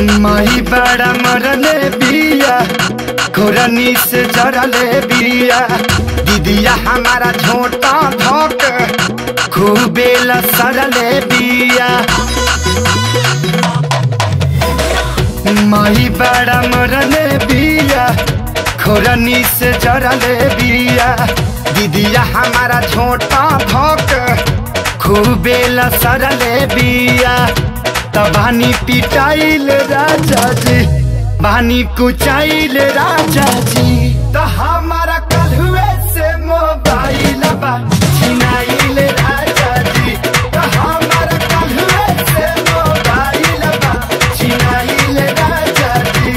माही बड़ा मरले बिया घोरनी से जरले बिया दीदिया हमारा झोटा धोक खूबे लसरले बिया माही बड़ा मरले बिया घोरनी से जरले बिया दीदिया हमारा झोटा धोक खूबे लसरले बिया तबानी पिटाइल राजा जी बानी कुचाइल राजा जी तो हमारा कलुए से मोबाइल बा छिनाइल राजा जी तो हमारा कलुए से मोबाइल बा छिनाइल राजा जी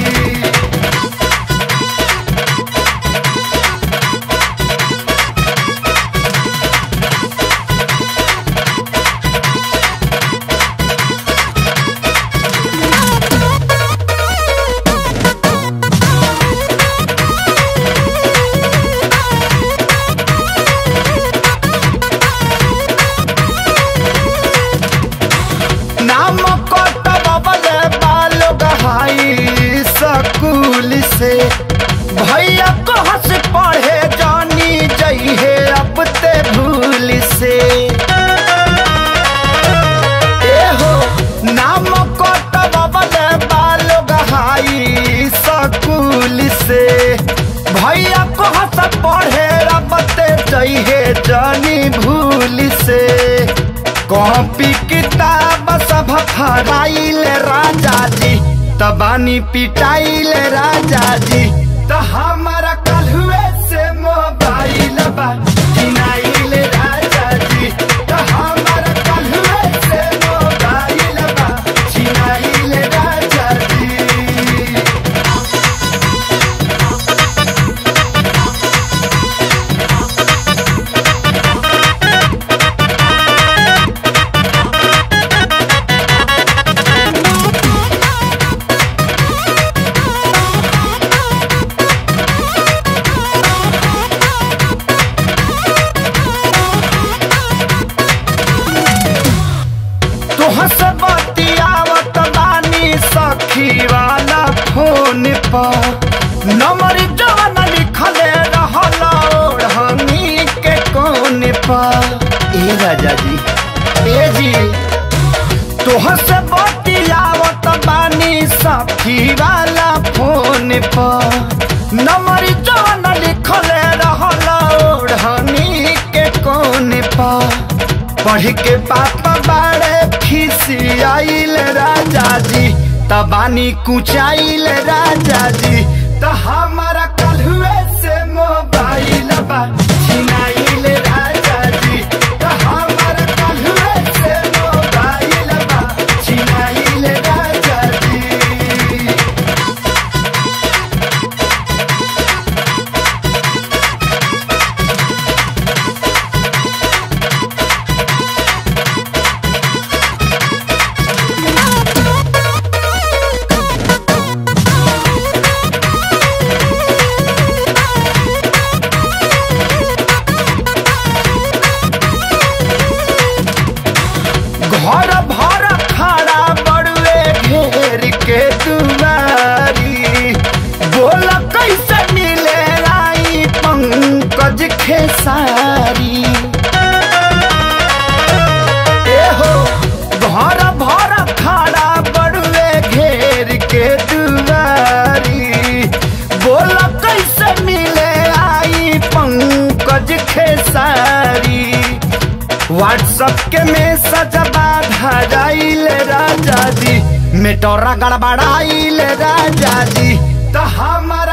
नाम कटबले बालो गहाई स्कूल से भैया को हंस पढ़े जानी जइहे अब ते भूल से ए हो नाम कटबले बालो गहाई स्कूल से भैया को हंस पढ़े अब ते जइहे जानी भूल से कॉपी किताब सब फराइल राजा जी तबानी पिटाइल राजा जी तो हमारा कलुए से मोबाइल बा छिनाइल राजा जी तो हमारा कलुए से मोबाइल बा छिनाइल राजा जी तोह से बतियावत बानी सखी वाला फोन पर नंबर जवन लिखले रहल ओढ़नी के कोन पर ए राजा जी ए जी तोह से बतियावत बानी सखी वाला फोन पर नंबर जवन लिखले रहल ओढ़नी के कोन पर पढ़ के पापा बाड़े खिसियाइल राजा जी तबानी कुचाइल राजा जी तो हमारा कलहुए से मोबाइल बा छिनाइल राजा जी तो हमारा कलहुए से मोबाइल बा छिनाइल राजा जी घर भर खड़ा बड़ुए घेर के दुआरी बोल कैसे मिले आई पंकज खेसारी ए हो घर भर खड़ा बड़ुए घेर के दुआरी बोल कैसे मिले आई पंकज खेसारी व्हाट्सएप के मैसेज बाधाइल राजा जी मेटोरा गड़बड़ाइल राजा जी तो हमारा